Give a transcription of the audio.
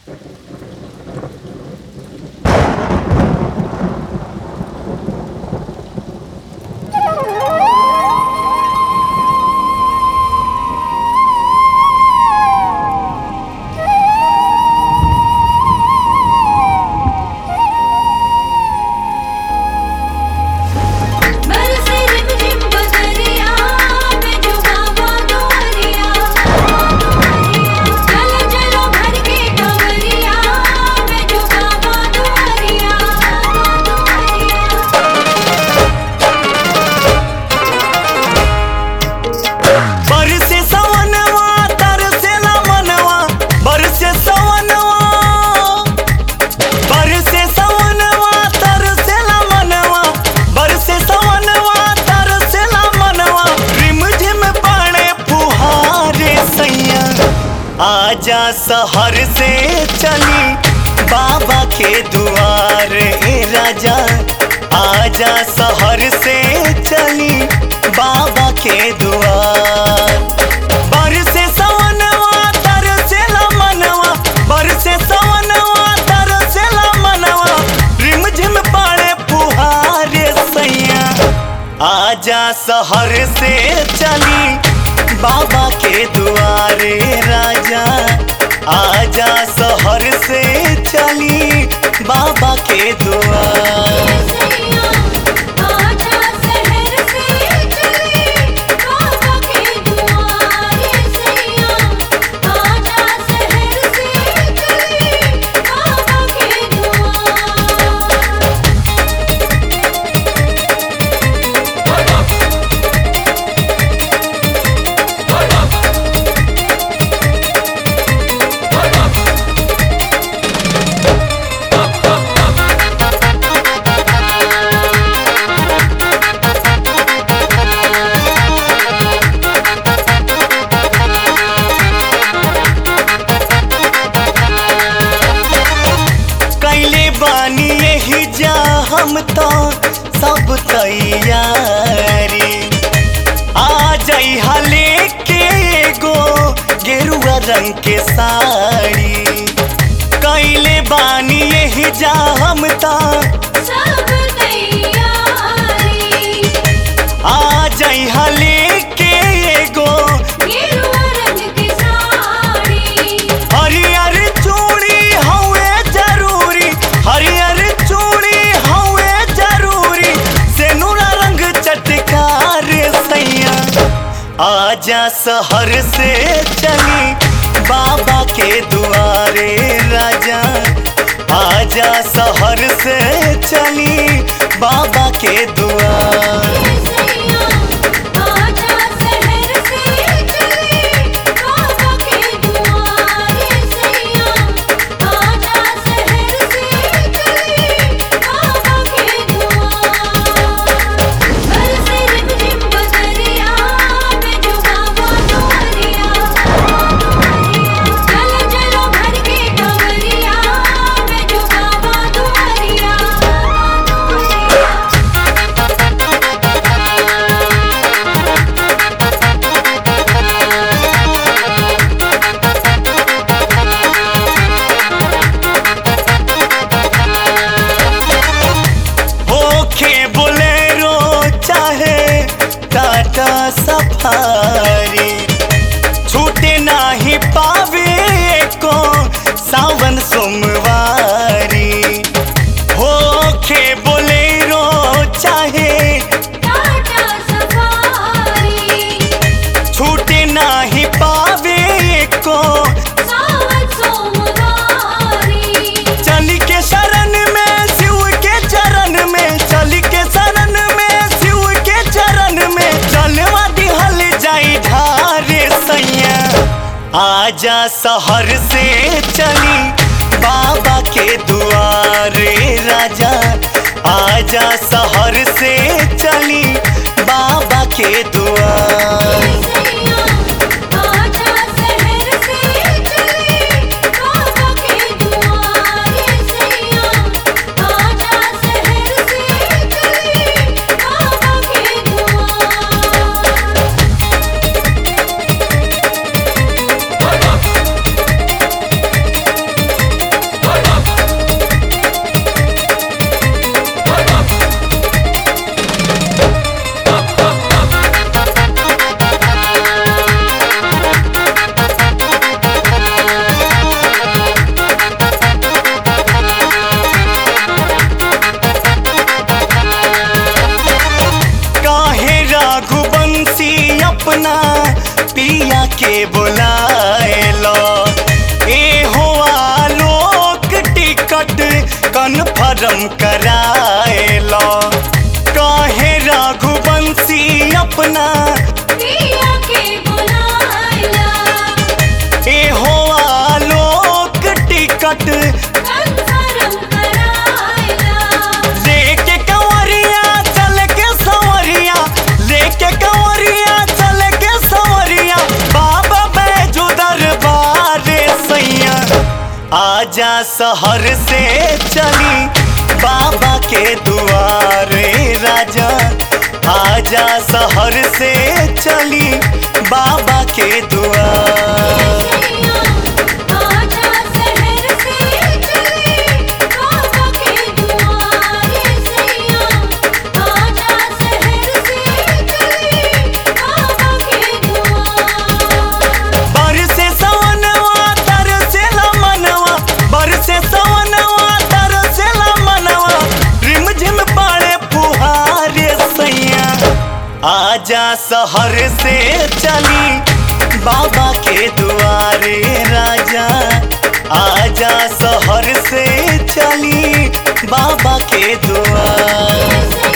बरसे रिमझिम बदरिया में जो बाबा दुआरिया चलो चलो भर के डवरिया में जो बाबा दुआरिया बरसे सवनवा तरसेला मनवा बरसे सवनवा बरसे सवनवा तरसेला मनवा बरसे सवनवा तरसेला मनवा रिमझिम पड़े फुहारे सैया आजा शहर से चली बाबा के दुआरे राजा आजा शहर से चली बाबा के दुआर बरसे सवनवा तरसेला मनवा बरसे सवनवा तरसेला मनवा रिमझिम पड़े फुहारे सैया आजा शहर से चली बाबा के दुआरे राजा आजा शहर से चली बाबा के दुआर सैया आजा शहर से चले बाबा के दुआरे सैया आजा शहर से चले बाबा के दुआर कैले बानी यही जा हम तो सब तैयारी आ जाई हले के एगो गेरुआ रंग के साड़ी कैले बानी यही जा हम तो सब तैयारी आ जाई हले के एगो गेरुआ रंग की साड़ी हरियर चूड़ी हवे जरूरी हरियर चूड़ी हवे जरूरी सेनुरा रंग चटकार सैया आजा शहर से चली बाबा के दुआरे राजा आजा शहर से चली बाबा के दुआर सैया आजा शहर से चले बाबा के दुआरे सैया आजा शहर से चले बाबा के दुआर बरसे रिमझिम बदरिया में जो बाबा दुआरिया चलो चलो भर के डवरिया में जो बाबा दुआरिया होखे बोलेरो चाहे टाटा सफारी छूटे नाही पावे को सावन सोमवारी होखे बोलेरो चाहे टाटा सफारी छूटे नाही पावे को सावन सोमवारी चल के शरण में शिव के चरण में चल के शरण में शिव के चरण में चलवा दिहल जाई ढारे सैया आजा शहर से चली बाबा के दुआरे राजा आजा शहर से चली बाबा के दुआर सैया आजा शहर से चले बाबा के दुआरे सैया आजा शहर से चले बाबा के दुआर कंफर्म कराएला काहे रघुवंशी अपना पिया के बुलाइला ए हो आलोक टिकट कंफर्म कराइला लेके कंवरिया चल के संवरिया लेके कंवरिया चल के संवरिया बाबा बैजू दरबार सैया आजा शहर से चली बाबा के दुआरे राजा आजा शहर से चली बाबा के दुआर सैया आजा शहर से चले बाबा के दुआरे सैया आजा शहर से चले बाबा के दुआर बरसे सवनवा तरसेला मनवा बरसे सवनवा तरसेला मनवा रिमझिम पड़े फुहारे सैया आजा शहर से चली बाबा के दुआरे राजा आजा शहर से चली बाबा के दुआर सैया